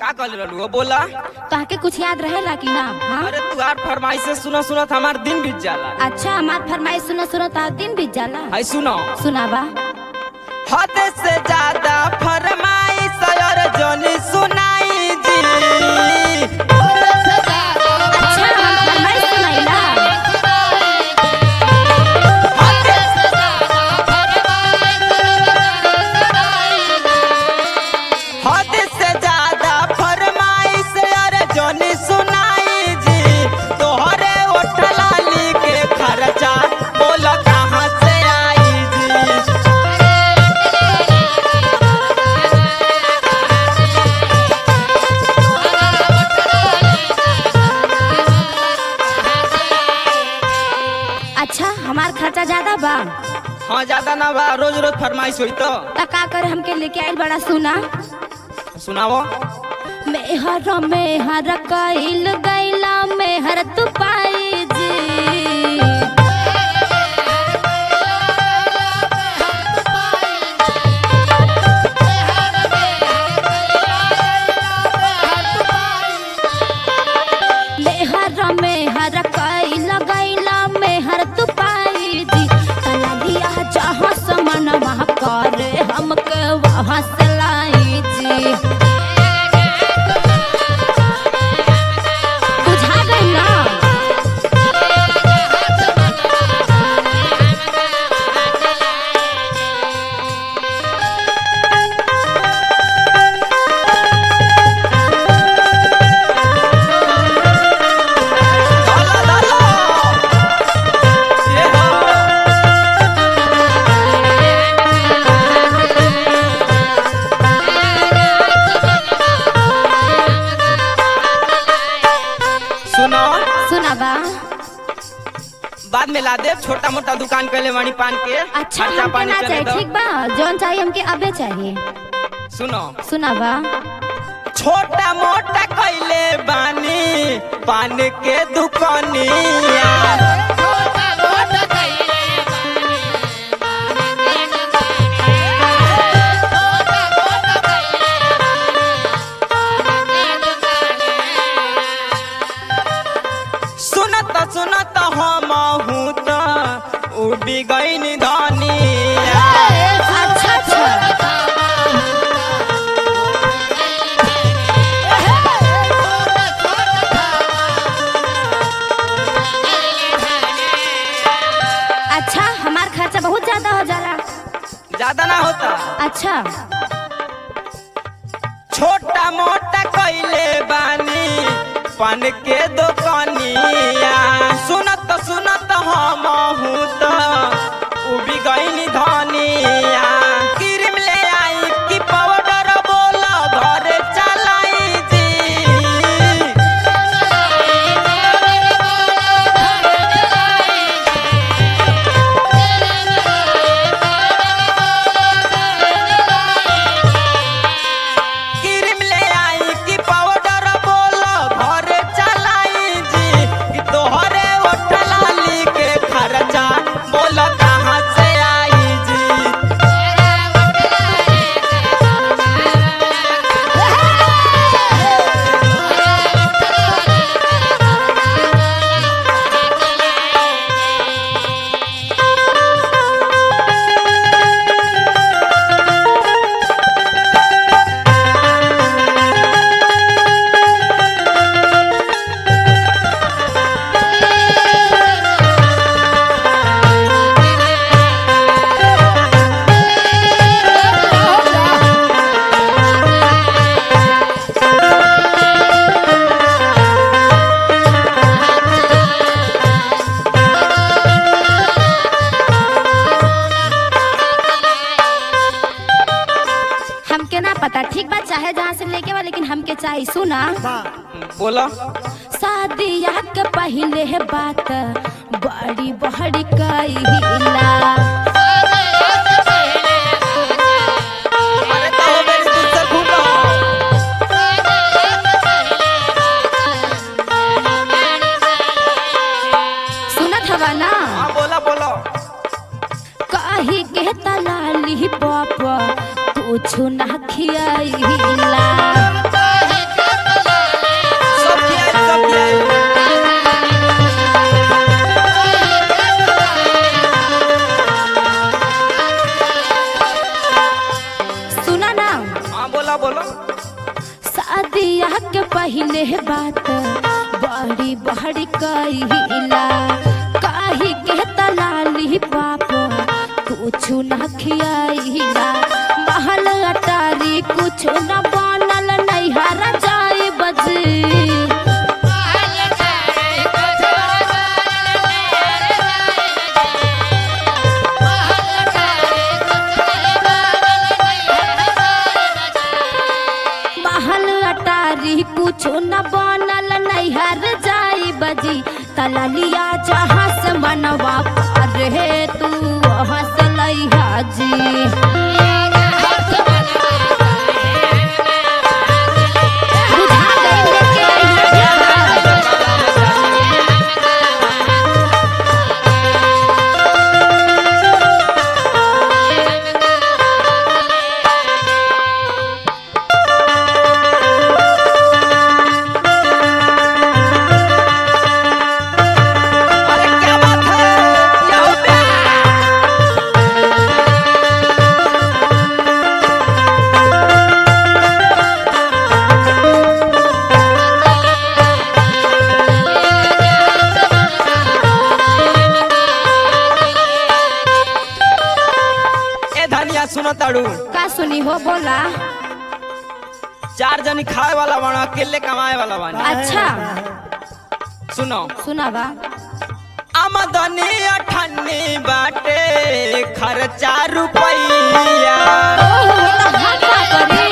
का कर रहलू बोला तहके कुछ याद रहेला कि ना हाँ अरे तू आर फरमाइश से सुना सुनत हमार दिन बीत जाला अच्छा हमार फरमाइश सुनो सुनो तो दिन बीत जाला है सुनो सुनावा हद से ज्यादा फरमाइश और जोनी सुनाई जी अच्छा हम फरमाइश सुनाइला हद से ज्यादा फरमाइश और जोनी सुनाई जी तोहरे ओठलाली के खर्चा बोल कहाँ से आई जी अच्छा हमार खर्चा ज्यादा बा हाँ ज्यादा ना बा रोज रोज फरमाइश हुई तो त का करे हमके लेके आइल बड़ा सुना सुनाओ मेहर मेहर कइल गइला मेहर तू पाई जी मेहर मेहर कइल गइला मेहर तू पाई जी कला दिया जहाँ समन वहाँ करे हमके वहाँ से लाई जी बुझा गई ना डाला डाला ये हाँ सुनो सुनाबा बाद में ला दे छोटा मोटा दुकान कैले वाणी पान के अच्छा खर्चा हमके पानी ना चले चाहिए दो ठीक बा जौन चाहिए हमके अबे चाहिए सुनो सुनाबा छोटा मोटा कैले बानी पान के दुकानिया सुनत सुनत हम हूँ तो उड़ी गई धनिया अच्छा अच्छा अच्छा हमार खर्चा बहुत ज्यादा हो जाला ज्यादा ना होता अच्छा छोटा मोटा कैले बानी पान के दुकानिया सुनत सुनत हम हूँ तो उबी गई धनिया क्रीम ले आई कि पाउडर बोल घर चलाई जी क्रीम ले आई कि पाउडर बोल घर चलाई जी कि तोहरे ओठलाली के खर्चा बोल कहाँ से आई जी हमके ना पता ठीक बात चाहे जहाँ से लेके बा लेकिन हमके चाहिए सुना बोला शादिया के पहले है बात बड़ी बड़ी कहिला अरे तो मेरी तुझसे खूब रहो। सुनत हवा ना हाँ बोला बोलो कही के तलाली पाप कुछ ना खियाइला बड़ी कहिला काहे के तलाली पापा कुछ न खियाइला महल अटारी कुछ न बनल नैहर जाए बजी महल अटारी कुछ न बनल नैहर जाई बजी तललिया जहाँ से मनवा रे तू वहाँ से लैहा जी बुझा गइल लेके अइहा जहाँ। अरे क्या बात है क्या हो गया ए धनिया सुनो ताड़ू का सुनी हो बोला चार जनी खाए वाला बाना अकेले कमाए वाला बानी अच्छा सुनो सुनावा आमदनी अठन्नी बाटे खर्चा रुपैया ओहो तो हम का करी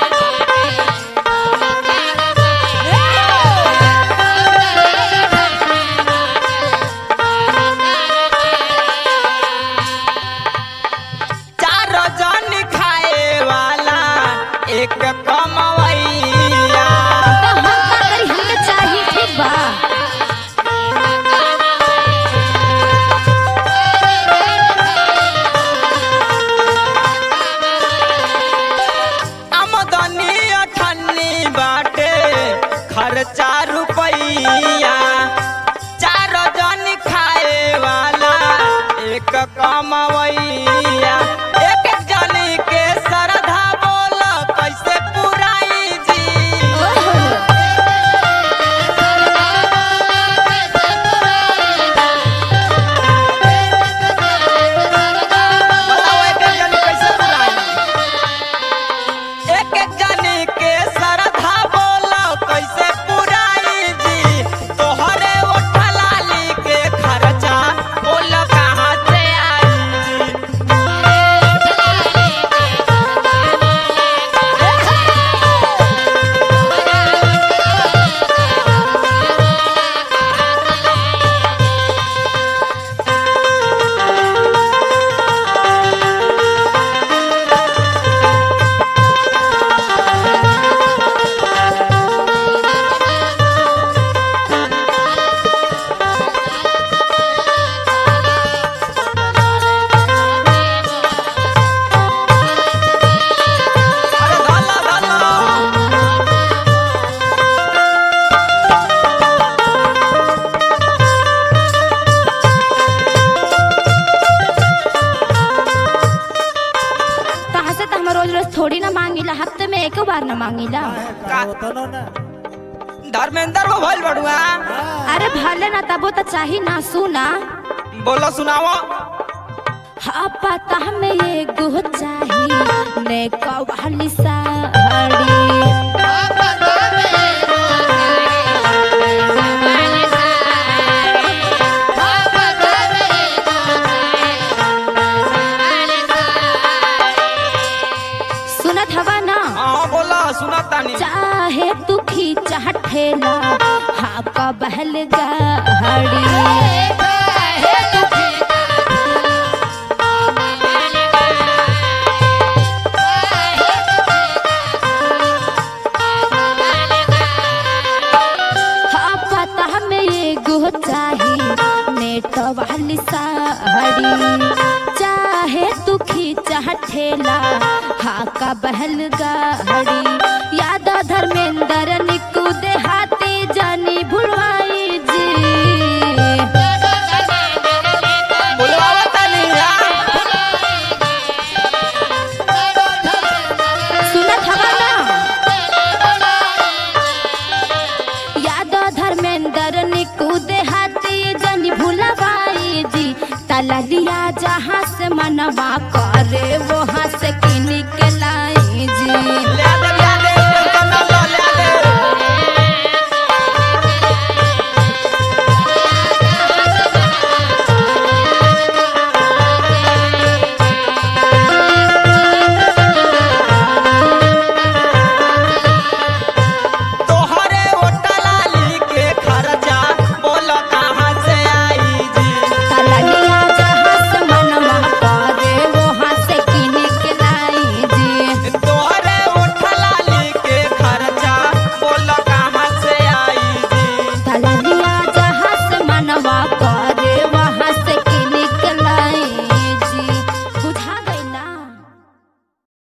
चार जन खाए वाला एक कमवैया तो हम का करी हमके चाहिए ठीक बा आमदनी अठन्नी बाटे खर्चा रुपैया चार जन खाए वाला एक कमवैया एक जनी के श्रद्धा बोल कैसे पुराई जी ओहो बताओ एक एक जनी कैसे पुराई एक एक जनी के श्रद्धा बोल कैसे पुराई जी तोहरे ओठलाली के खर्चा बोल कहाँ से आई जी अरे धाला धाला कहाँ से तो हम रोज रोज थोड़ी ना मांगिला हफ्ते में एक बार ना मांगिला धर्मेंद्र वो भइल बड़ुआ अरे भले ना तबो तो चाही ना सुना बोलो सुनाओ हाँ पता में ये गो चाही ने कवाली साड़ी सुनत हवा ना हाँ बोला सुना तानी चाहे तू खींचा ठेला हाँ का बहल गाड़ी हाँ पता में ये गो चाही नेट वाली साड़ी चाहे तू खींचा ठेला हाँ का बहल गाड़ी याद धर्मेंद्र निकू देहाती जानी भुलवाई जी बोलवावा तानी हाँ? सुनत हवा ना याद धर्मेंद्र निकू तला लिया जहाँ से मनवा करे वो